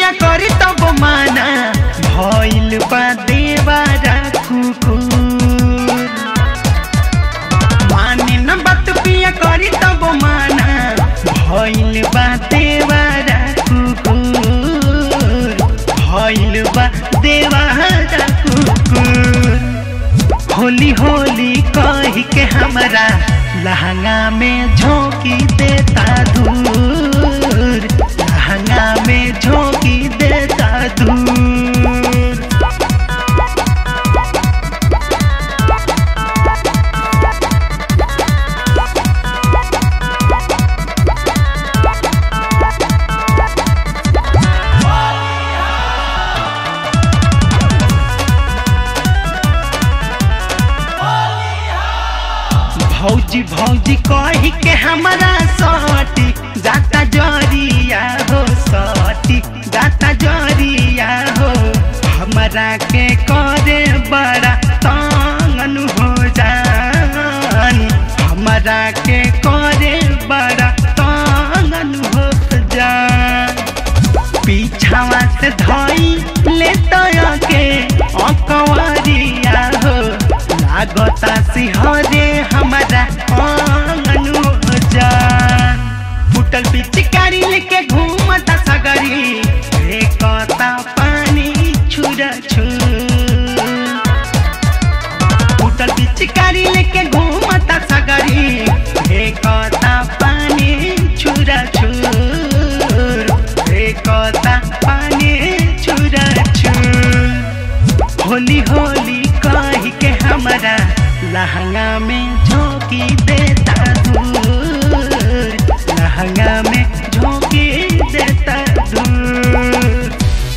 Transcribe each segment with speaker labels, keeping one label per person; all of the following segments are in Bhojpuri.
Speaker 1: पिया करी तब माना भइल बा देवारा कुकुर माने न बात पिया करी तब माना भइल बा देवारा कुकुर भइल बा देवारा कुकुर होली होली कही के हमरा लहंगा में झोंकी देता दूर लहंगा में झोंकी देता दूर भौजी भौजी कही के हमरा सटी जाता जरिया हो सटी जाता जरिया हो हमरा के करे बड़ा तंगन हो जान हमरा के करे बड़ा तंगन हो जान पीछावा से धई ले के अकवरिया हो लागता सिहरे हमारा आंगन हो जान फुटल पिचकारी लेके घूमता सगरी फेंकता पानी छुरा छुर फुटल पिचकारी लेके घूमता सगरी फेंकता पानी छुरा छुर फेंकता पानी छुरा छुर होली होली कही के हमरा लहंगा में झोंकी देता दूर लहंगा में झोंकी देता दूर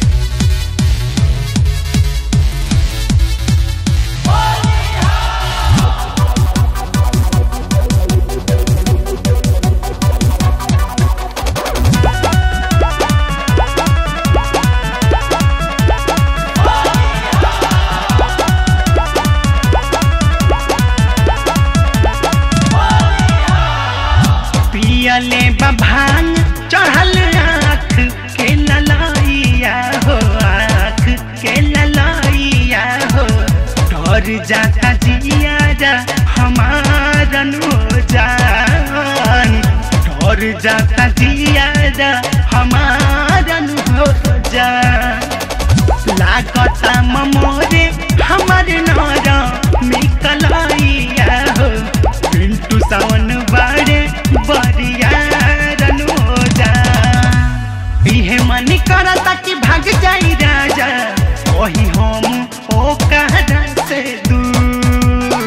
Speaker 1: पियले बभान चढ़ल आँख के ललाइया हो आँख के ललाइया हो डर जाता जियारा हमारन हो जान डर जाता जियारा हमारन हो जान लागता ममोरे हमर नर मिकलाइया हो पिंटू सावन बारे बरियारन हो जा इहे मन करता कि भाग जाई राजा वही हम ओ कहरा से दूर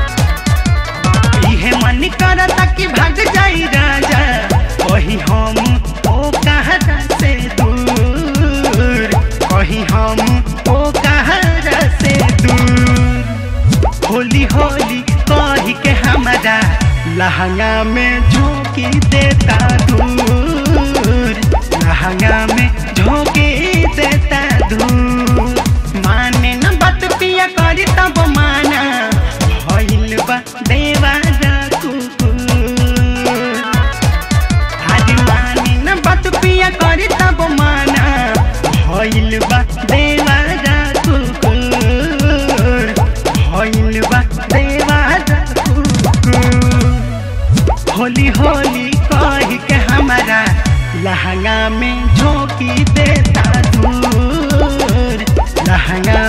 Speaker 1: इहे मन करता कि भाग जाई राजा वही हम ओ कहरा से दूर वही हम ओ कहरा से दूर होली होली कही के हमरा लहंगा में झोंकी देता दूर लहंगा में झोंकी देता दूर माने न बात पिया करी तब माना भइल बा देवारा कुकुर आज माने न बात पिया करी तब माना भइल बा देवारा कुकुर भइल बा देवारा कुकुर होली होली कही के हमारा लहंगा में झोंकी देता दूर लहंगा